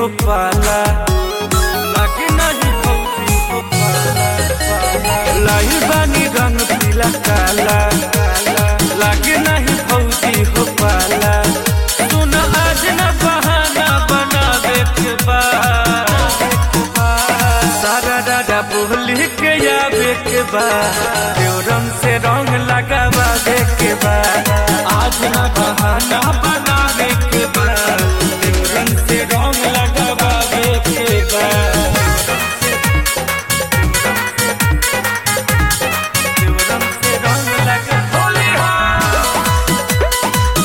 हो पाला लागे नहीं फौजी हो पाला लाई बानी रंग पीला काला लागे नहीं फौजी हो पाला सुन आज न बहाना बनावे के बाद सारा दादा बोली के आवे के बाद रंग से रंग लगावे के बाद आज न बहाना बनावे के बाद रंग से रंग लगावे के बाद रंग से रंग लगा होली हाँ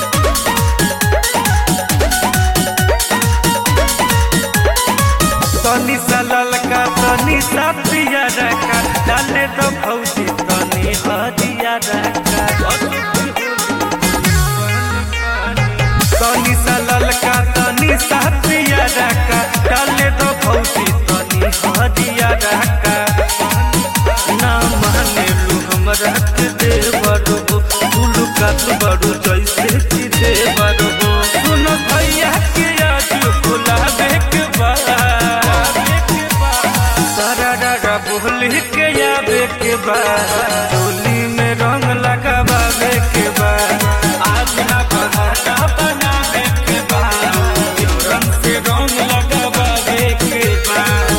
तनी सा ललका तनी सा पिया रखा डाले तो भौजी तनी हरिया रखा तनी सा ललका तनी सा पिया रखा डाले तो भौजी तनी हरिया रखा ना माने लू हमरा के देवर हो उलू का तू बड़ू जैसे कि देवर हो सुनो भैया के आज बुलावे के बाद सारा डागा बोली के आवे के बाद टोली में रंग लगावे के बाद आज ना बहाना बनावे के बाद रंग से रंग लगावे के बाद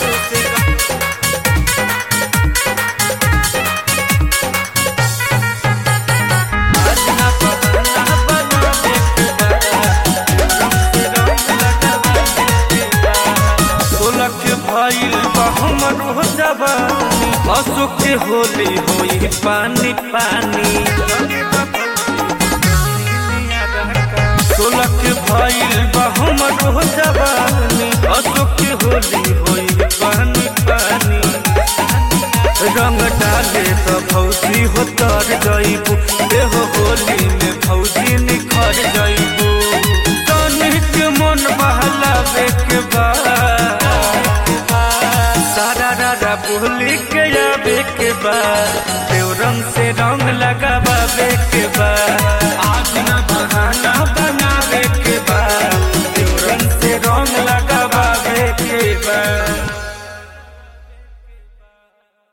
आज ना बहाना बनावे के बाद रंग से रंग लगावे के बाद सोलह के भइल बा हमर हो जवानी अशोक के होली होई पानी पानी सोलह के भइल बा हमर हो जवानी अशोक के होली होई पानी पानी रंग डाले तो भौजी हो तर जइबू देहो होली में भौजी निखर जइबू तनिक मन बहलावे के बाद सारा रारा बोली के आवे के बाद देव रंग से रंग लगावे के बाद